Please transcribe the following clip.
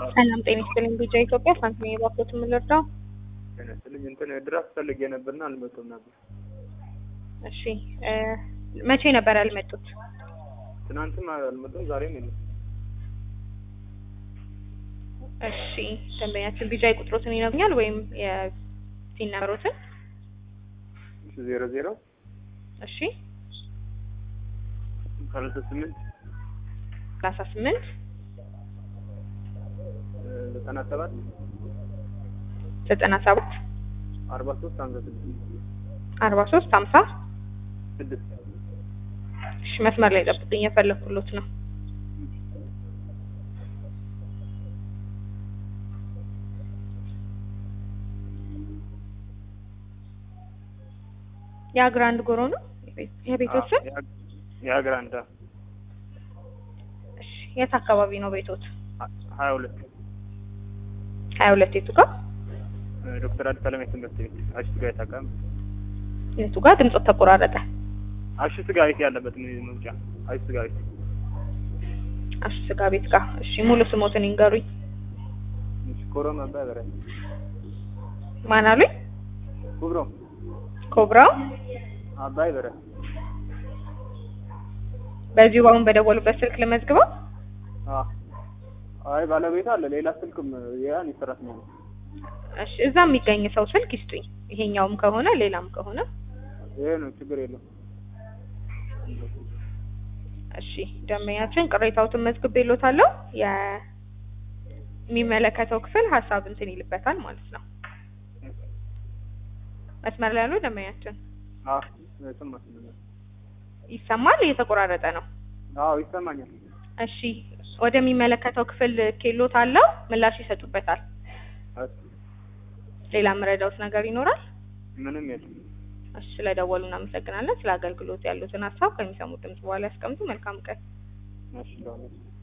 ሰላም ጤና ይስጥልኝ። ቢጃ ኢትዮጵያ ሳንቲም የባኮት የምንረዳው ጤና ይስጥልኝ። እንትን ድራፍት ፈልጌ ነበርና አልመጡም ነበር። እሺ እ መቼ ነበር ያልመጡት? ትናንትም አልመጡም፣ ዛሬም የለም። እሺ ደንበኛችን ቢጃ ቁጥሮትን ይነግኛል ወይም የሲን ነበሮትን? ዜሮ ዜሮ እሺ ሰላሳ ስምንት ሰላሳ ስምንት ዘጠና ሰባት ዘጠና ሰባት አርባ ሶስት ሀምሳ ስድስት አርባ ሶስት ሀምሳ ስድስት እሺ መስመር ላይ ጠብቅኝ፣ የፈለኩሎት ነው። የአግራንድ ጎሮ ነው የቤቶት ስም? የሀገር አንዳ እሺ የት አካባቢ ነው ቤቶት? ሀያ ሁለት ሀያ ሁለት የቱ ጋር ዶክተር አዲስ አለማየሁ ትምህርት ቤት አሽ ስጋ ቤት አካባቢ የቱ ጋር ድምፆት ተቆራረጠ? አሽ ስጋ ቤት ያለበት ምን መውጫ አሽ ስጋ ቤት አሽ ስጋ ቤት ጋር። እሺ ሙሉ ስሞትን ይንገሩኝ። ኮሮም አባይ በረ ማን አሉኝ? ኩብሮም ኮብራው አባይ በረ በዚሁ አሁን በደወሉበት ስልክ ልመዝግበው። አይ ባለቤት አለ ሌላ ስልክም ያን ይሰራት ነው። እሺ እዛ የሚገኝ ሰው ስልክ ይስጡኝ። ይሄኛውም ከሆነ ሌላም ከሆነ ይሄ ነው ችግር የለም። እሺ ደንበኛችን ቅሬታዎትን መዝግቤልዎታለሁ። የሚመለከተው ክፍል ሀሳብ እንትን ይልበታል ማለት ነው። መስመር ላይ ያሉ ደንበኛችን አዎ ስማ ይሰማል? እየተቆራረጠ ነው። አዎ ይሰማኛል። እሺ ወደሚመለከተው ክፍል ኬሎት አለው ምላሽ ይሰጡበታል። ሌላ የምረዳውት ነገር ይኖራል? ምንም የለም። እሺ ስለደወሉ እናመሰግናለን። ስለ አገልግሎት ያሉትን ሀሳብ ከሚሰሙት ድምጽ በኋላ ያስቀምጡ። መልካም ቀን። እሺ